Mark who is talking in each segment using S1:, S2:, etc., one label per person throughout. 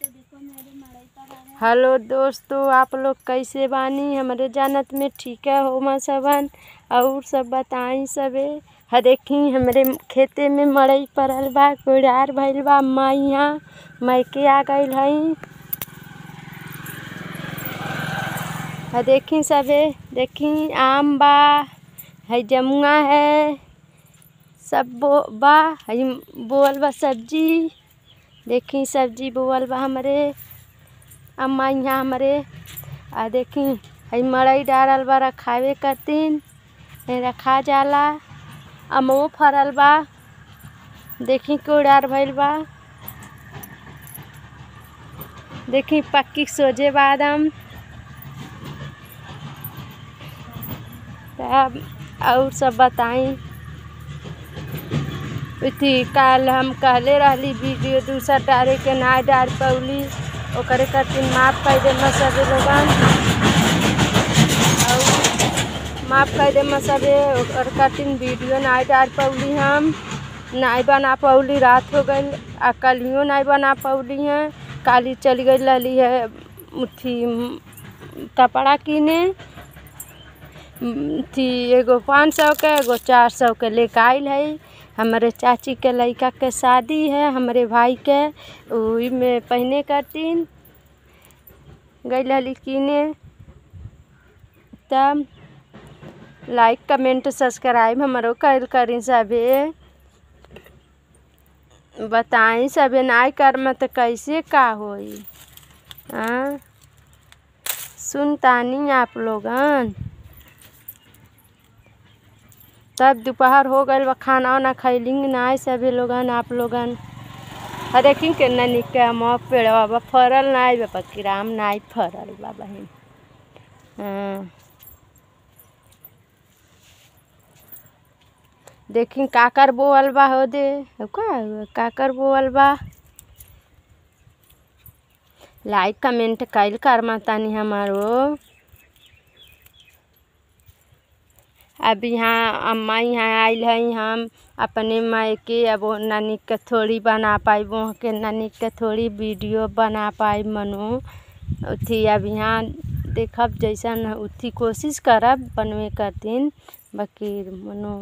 S1: hello दोस्तों आप लोग कैसे बानी हमरे जानत में ठीक है हो सबन और सब बताई सबे ह देखी हमरे खेते में मड़ई पड़ल बा कोड़ार भइल बा मैं यहाँ मैके आ गइल हई ह देखी सबे देखी आम बा है जमुआ है सब बो बा हई बोअल बा सब्जी देखी सब्जी बोअल बा हमरे अम्मा यहाँ हमरे आ देखी हई मड़ई डालल बा रखावे खातिन रखा जाला अमवो फरल बा देखी कोड़ार भइल बा देखी पक्की सोझे बादम तब और सब बताई अथी काल हम कहले रहली वीडियो दूसरा डाले के ना डाल पौली ओकरे खातिर माफ़ कर दे सबे लोगन और माफ़ कर दे सबे ओकर खातिर वीडियो ना डाल पौली हम नहीं बना पौली रात हो गई आ कलियो नहीं बना पौली हैं काली चली गई रहली है अथी कपड़ा किने थी एगो पाँच सौ के एगो चार सौ के लेके आइल है हमारे चाची के लड़का के शादी है हमारे भाई के वही में पहने करतीन गई रहली किने तब लाइक कमेंट सब्सक्राइब हमारो कर करी सबे बताई सबे नहीं करम तो कैसे का होई हाँ सुनतानी आप लोगन तब दोपहर हो गइल बा खाना वाना खैली नहीं सभी लोगन आप लोगन अरे कि केना निक हम पेड़वा बा फरल नहीं बा पकीराम नहीं फरल बा बहिन हाँ देखी काकर बोअल बा हो दे का काकर बोअल बा लाइक कमेंट कैल कर तानी हमारो अब यहाँ अम्मा यहाँ आइल है हम अपने मायके अब नानी के थोड़ी बना पाई वहाँ के नानी के थोड़ी वीडियो बना पाई मनु उथी अब यहाँ देखब जैसन उथी कोशिश करब बनवे करतीन बाकी मनु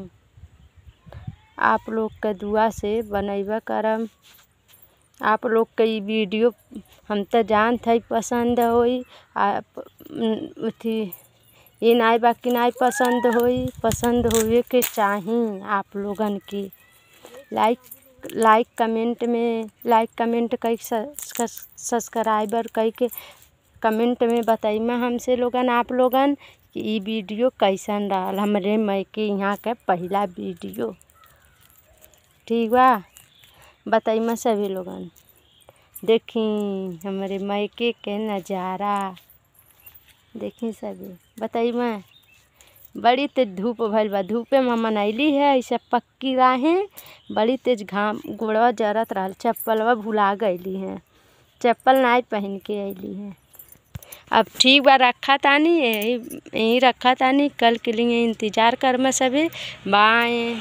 S1: आप लोग के दुआ से बनैबा करब आप लोग के ई वीडियो हम तो जानत है पसंद होई आप उथी ये नहीं बा कि नहीं पसंद होई पसंद होए के चाही आप लोगन की लाइक लाइक कमेंट में लाइक कमेंट कई सब्सक्राइबर कई के कमेंट में बताइमा हमसे लोगन आप लोगन कि ई वीडियो कैसन रहल हमरे मैके यहाँ के पहला वीडियो ठीक बा बताइमा सभी लोगन देखी हमारे मैके के नज़ारा देखी सभी बताई मैं बड़ी तेज धूप भइल बा धूपे में मनैली है ऐसे पक्की राहें बड़ी तेज घाम गोड़वा जरत रहल चप्पलवा भुला गईली हैं चप्पल नहीं पहन के अइली हैं अब ठीक बा रखा तानी यही यहीं रखा तानी कल के लिए इंतज़ार कर मैं सभी बाय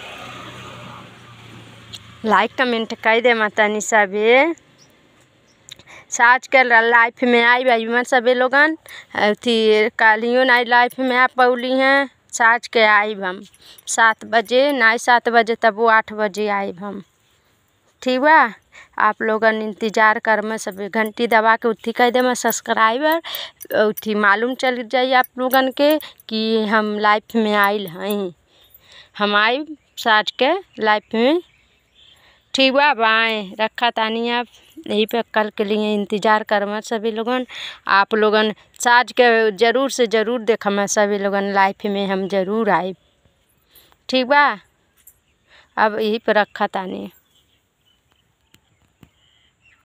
S1: लाइक कमेंट कर दे मातानी सभी साज के लाइफ में आई भाई मन सभी लोगन अथी कालियो नाई लाइफ में आ पौली हैं साज के आइब हम सात बजे नाई सात बजे तब वो आठ बजे आइब हम ठीक बा आप लोगन इंतज़ार कर में सभी घंटी दबा के उठी कह दे मैं सब्सक्राइबर उठी मालूम चल जाई आप लोगन के कि हम लाइफ में आइल हैं हम आई साज के लाइफ में ठीक बा बाय रखा तानी आप यहीं पे कल के लिए इंतज़ार कर मैं सभी लोगन आप लोगन साज के ज़रूर से ज़रूर देखा मैं सभी लोगन लाइफ में हम ज़रूर आए ठीक बा अब यहीं पे रखा तानी